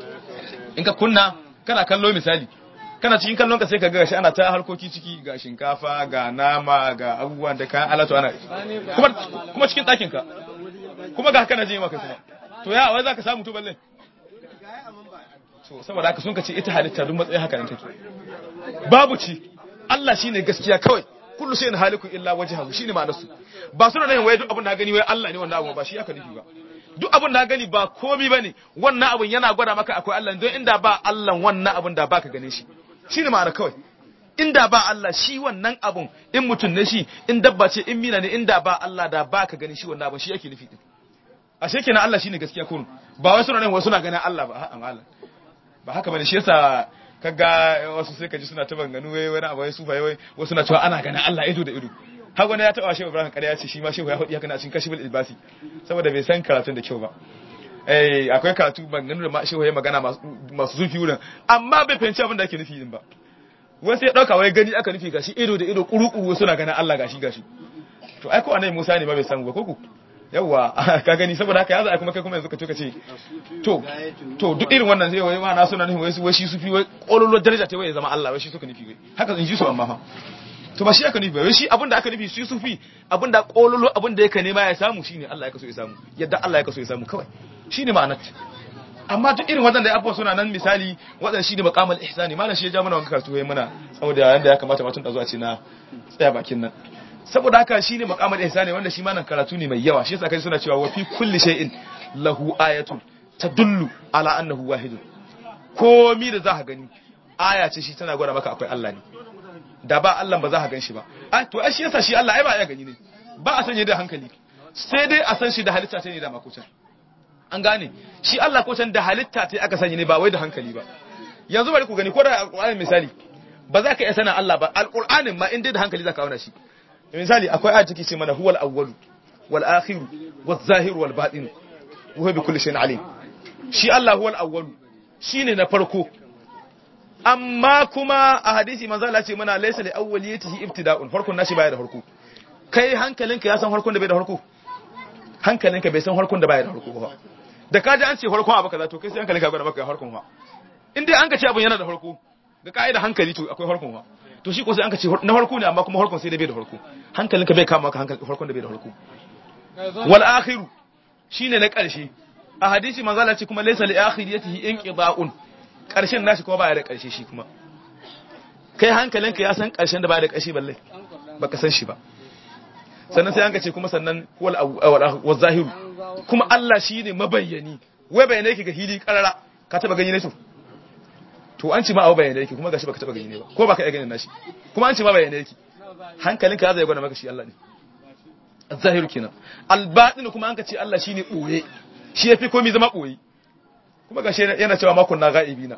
in ka kunna kana kallo misali kana cikin kallon ka sai ka ga gashi ana ta harkoki ciki ga shinkafa ga nama ga abubuwan da kayan alatu ana kuma kuma cikin ɗakin ka kuma ga kana jin maka kuma to ya wai zaka samu to balle to saboda haka sun ka ce ita halitta duk matsayin haka nan take babu ci Allah shine gaskiya kawai kullu shay'in halikun illa wajhahu shine ma'anar su ba suna nan wai duk abin da gani wai Allah ne wannan abu ba shi aka nufi ba duk abin da gani ba komai bane wannan abin yana gwada maka akwai Allah don inda ba Allah wannan abin da baka gane shi shine ma'ana kawai inda ba Allah shi wannan abun in mutum ne shi in dabba ce in mina ne inda ba Allah da ba ka gani shi wannan abun shi yake nufi din ashe kenan Allah shine gaskiya kurun ba wai suna nan wasu na ganin Allah ba a'a malam ba haka bane shi yasa kaga wasu sai kaji suna ta banganu wai wani abu wai su bai wai wasu na cewa ana ganin Allah ido da ido har wani ya taba shehu Ibrahim kare ya ce shi ma shehu ya hudi haka na cikin kashifin ilbasi saboda bai san karatun da kyau ba eh akwai karatu banganu da ma shehu ya magana masu zufi wurin amma bai fahimci abin da ake nufi din ba wai sai ya dauka wai gani aka nufi gashi ido da ido kuru-kuru suna ganin Allah gashi gashi to ai ko annabi Musa ne ba bai san ba koko yawa ka gani saboda haka ya za a kuma kai kuma yanzu ka to ka ce to to duk irin wannan sai wai ma na suna nufin wai wai shi sufi wai kololo daraja ta wai ya zama Allah wai shi suka nufi wai haka in ji su amma fa to ba shi aka nufi wai shi abinda aka nufi shi sufi abinda kololo abinda yake nema ya samu shine Allah ya kaso ya samu yadda Allah ya kaso ya samu kawai shine ma'anar amma duk irin waɗanda abubuwa suna nan misali waɗanda shi ne makamal ihsani malam shi ya ja mana wanka karatu yayin mana saboda yanda ya kamata mutum da zuwa ce na tsaya bakin nan saboda haka shi ne makamal ihsani wanda shi malam karatu ne mai yawa shi yasa kai suna cewa wa fi kulli shay'in lahu ayatun tadullu ala annahu wahidun komi da za ka gani aya ce shi tana gwada maka akwai Allah ne da ba Allah ba za ka gan shi ba a to ai shi yasa shi Allah ai ba ya gani ne ba a sanye da hankali sai dai a san shi da halitta ta ne da makucin an gane shi Allah ko can da halitta ta aka sanya ne ba wai da hankali ba yanzu bari ku gani ko da alqur'ani misali ba za ka iya sanin Allah ba alqur'anin ma in dai da hankali za ka auna shi misali akwai ayat take ce mana huwal awwalu wal akhiru waz zahiru wal batin wa huwa bi kulli shay'in alim shi Allah huwal awwalu shine na farko amma kuma a hadisi manzo Allah ce mana laysa li awwaliyatihi ibtida'un farkon nashi baya da farko kai hankalinka ya san farkon da bai da farko hankalinka bai san farkon da baya da farko ba da ka ji an ce farkon abu kaza to kai sai hankalinka gwada maka farkon fa in dai an ka ce abun yana da farko ga ka'ida hankali to akwai farkon fa to shi ko sai an ka ce na farko ne amma kuma farkon sai da bai da farko hankalinka bai kama maka hankali farkon da bai da farko wal akhiru shine na karshe a hadisi manzo Allah ce kuma laysa li akhiriyatihi inqida'un karshen nashi kuma baya da karshe shi kuma kai hankalinka ya san karshen da baya da karshe balle baka san shi ba sannan sai an ka ce kuma sannan wal zahiru kuma Allah shi ne mabayyani wai bayyana yake ga hili karara ka taba gani ne to to an ci ma abu bayyana yake kuma gashi baka taba gani ne ba ko baka iya ganin nashi kuma an ci ma bayyana yake hankalinka zai gwada maka shi Allah ne zahiru kenan albatin kuma an ka ce Allah shine boye shi yafi komai zama boye kuma gashi yana cewa makon na ga'ibina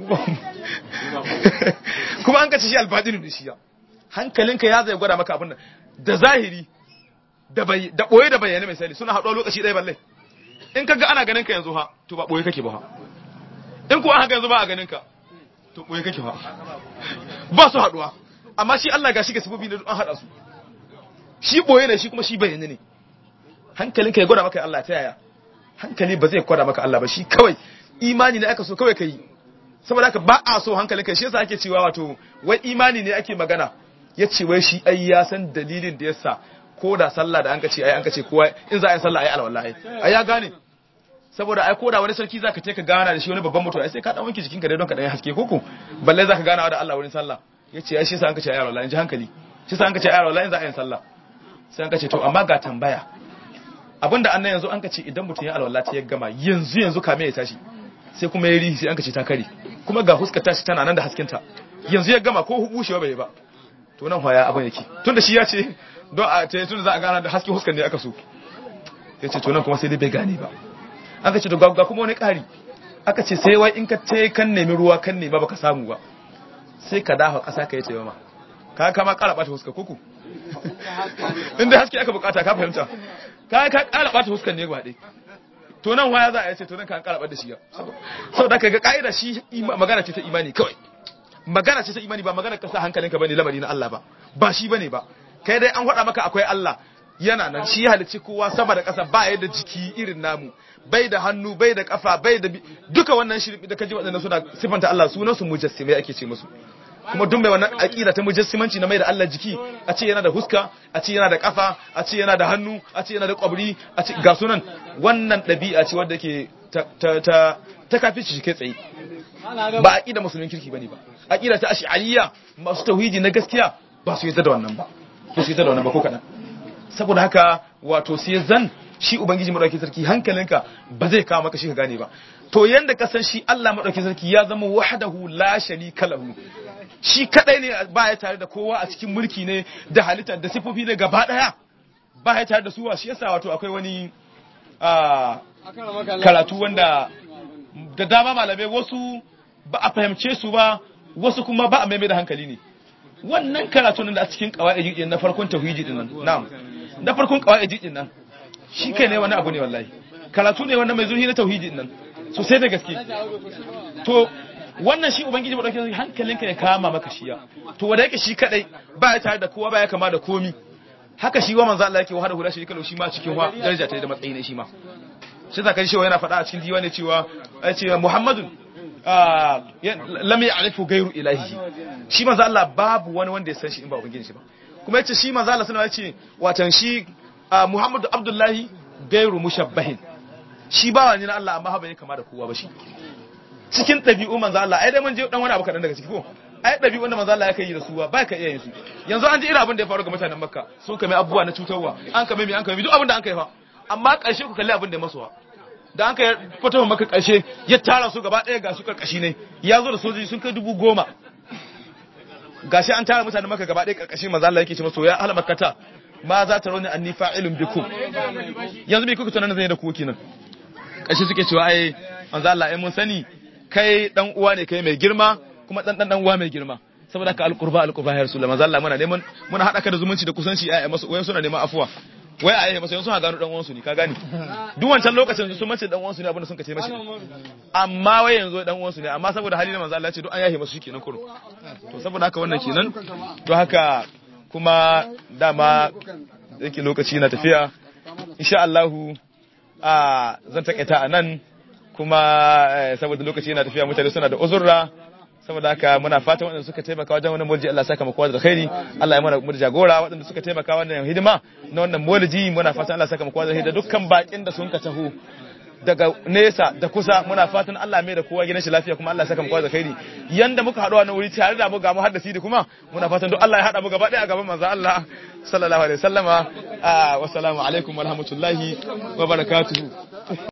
kuma an ka ce shi albatin ne shi ya hankalinka ya zai gwada maka abin nan da zahiri da ɓoye da bayyane misali suna haɗuwa lokaci ɗaya balle in ka ga ana ganin ka yanzu ha to ba ɓoye kake ba ha in kuwa haka yanzu ba a ganin ka to ɓoye kake ha ba su haɗuwa amma shi Allah ga shi ga sifofi na an haɗa su shi ɓoye ne shi kuma shi bayyane ne hankalin ka ya gwada maka Allah ta yaya hankali ba zai gwada maka Allah ba shi kawai imani ne aka so kawai ka yi saboda haka ba a so hankalin ka shi yasa ake cewa wato wai imani ne ake magana ya ce wai shi ai ya san dalilin da yasa ko da sallah da an ka ce ai an ka ce kowa in za a yi sallah ai alwallahi ai ya gane saboda ai ko da wani sarki zaka je ka gana da shi wani babban mutum ai sai ka dan wanke jikinka dai don ka dan haske koko balle zaka gana da Allah wurin sallah yace ai shi yasa an ka ce ai alwallahi in ji hankali shi yasa an ka ce ai alwallahi in za a yi sallah sai an ka ce to amma ga tambaya abinda annan yanzu an ka ce idan mutum ya alwallahi ta ya gama yanzu yanzu kame ya tashi sai kuma ya rihi sai an ka ce ta kare kuma ga huskar tashi tana nan da haskinta yanzu ya gama ko bushewa bai ba to nan haya abin yake tunda shi ya ce don a ta tunda za a gana da hasken huskar ne aka so ya ce to nan kuma sai dai bai gane ba an ka ce to ga kuma wani ƙari aka ce sai wai in ka ce kan nemi ruwa kan nema baka samu ba sai ka dafa ƙasa ka yi ce ma ka kama ƙara ɓata huskar kuku inda haske aka bukata ka fahimta ka ka ƙara ɓata huskar ne gaba ɗaya to nan waya za a yace to nan kan ƙara ɓata shi ya saboda ka ga ƙa'ida shi magana ce ta imani kawai magana ce ta imani ba magana ka sa hankalinka bane lamari na Allah ba ba shi bane ba kai dai an faɗa maka akwai Allah yana nan shi ya halicci kowa sama da ƙasa ba ya da jiki irin namu bai da hannu bai da kafa bai da duka wannan shirbi da kaji waɗannan suna sifanta Allah sunan su mujassimai ake ce musu kuma duk mai wannan aqida ta mujassimanci na mai da Allah jiki a ce yana da huska a ce yana da kafa a ce yana da hannu a ce yana da kwabri a ce ga sunan wannan ɗabi'a ce wadda ke ta ta ta kafi shi kai tsaye ba aqida musulmin kirki bane ba aqida ta ash'ariyya masu tauhidi na gaskiya ba su yadda da wannan ba ba su yadda da wannan ba ko kadan saboda haka wato sai zan shi ubangiji madaukakin sarki hankalinka ba zai kawo maka shi ka gane ba to yanda ka san shi Allah madaukakin sarki ya zama wahdahu la sharika lahu shi kadai ne ba ya tare da kowa a cikin mulki ne da halitta da sifofi ne gaba daya ba ya tare da su shi yasa wato akwai wani karatu wanda da dama malamai wasu ba a fahimce su ba wasu kuma ba a maimai da hankali ne wannan karatu nan da a cikin kawai din na farkon tauhidi din nan na'am na farkon kawai din nan shi kai ne wani abu ne wallahi karatu ne wanda mai zurfi na tauhidi din nan sosai da gaske to wannan shi ubangiji madaukakin hankalinka ya kama maka shiya to wanda yake shi kadai ba ya tare da kowa ba ya kama da komi haka shi wa manzo Allah yake wahada hula shi kalau shi ma cikin wa daraja ta da matsayi ne shi ma shi zaka ji shi yana faɗa a cikin diwani cewa ya ce Muhammadun lam ya'rifu ghayru ilahi shi manzo Allah babu wani wanda ya san shi in ba ubangiji shi ba kuma yace shi manzo Allah sallallahu alaihi wasallam yace watan shi Muhammadu Abdullahi ghayru mushabbahin shi bawa ne na Allah amma ba ne kama da kowa ba shi cikin ɗabi'u manzo Allah ai dai mun je dan wani abu kadan daga ciki ko ai ɗabi'un da manzo Allah ya kai da su ba ka iya yin su yanzu an ji irin abin da ya faru ga mutanen Makka sun kame abubuwa na cutarwa an kame mi an kame duk abin da an kai fa amma ƙarshe ku kalli abin da ya masuwa da an kai fito maka ƙarshe ya tara su gaba ɗaya ga su karkashi ne ya zo da sojoji sun kai dubu goma gashi an tara mutanen Makka gaba ɗaya karkashi manzo Allah yake ce masu ya ahla makkata ma za ta rauni anni fa'ilun bikum yanzu bai kuka tunanin zai da ku kenan ƙarshe suke cewa ai manzo Allah ai mun sani kai dan uwa ne kai mai girma kuma dan dan uwa mai girma saboda ka alqurba alqurba ya rasulullah manzo Allah muna neman muna hada ka da zumunci da kusanci ai masu wai suna neman afuwa wai ai masu suna gano dan uwansu ne ka gani duk wancan lokacin sun mace dan uwansu ne abinda sun kace mashi amma wai yanzu dan uwansu ne amma saboda hali na manzo Allah ya ce duk an yahe masu shikenan kuro to saboda haka wannan kenan to haka kuma dama yake lokaci na tafiya insha Allah a zan takaita a nan kuma saboda lokaci yana tafiya mutane suna da uzurra saboda haka muna fatan waɗanda suka taimaka wajen wannan mulji Allah saka maka da khairi Allah ya mana mu jagora waɗanda suka taimaka wannan hidima na wannan mulji muna fatan Allah saka maka da khairi da dukkan bakin da sun ka taho daga nesa da kusa muna fatan Allah mai da kowa gidan shi lafiya kuma Allah ya saka mu da khairi yanda muka haɗu a nan wuri tare da mu ga mu haddasi da kuma muna fatan duk Allah ya haɗa mu gaba ɗaya a gaban manzo Allah sallallahu alaihi wasallama wa assalamu alaikum wa rahmatullahi wa barakatuhu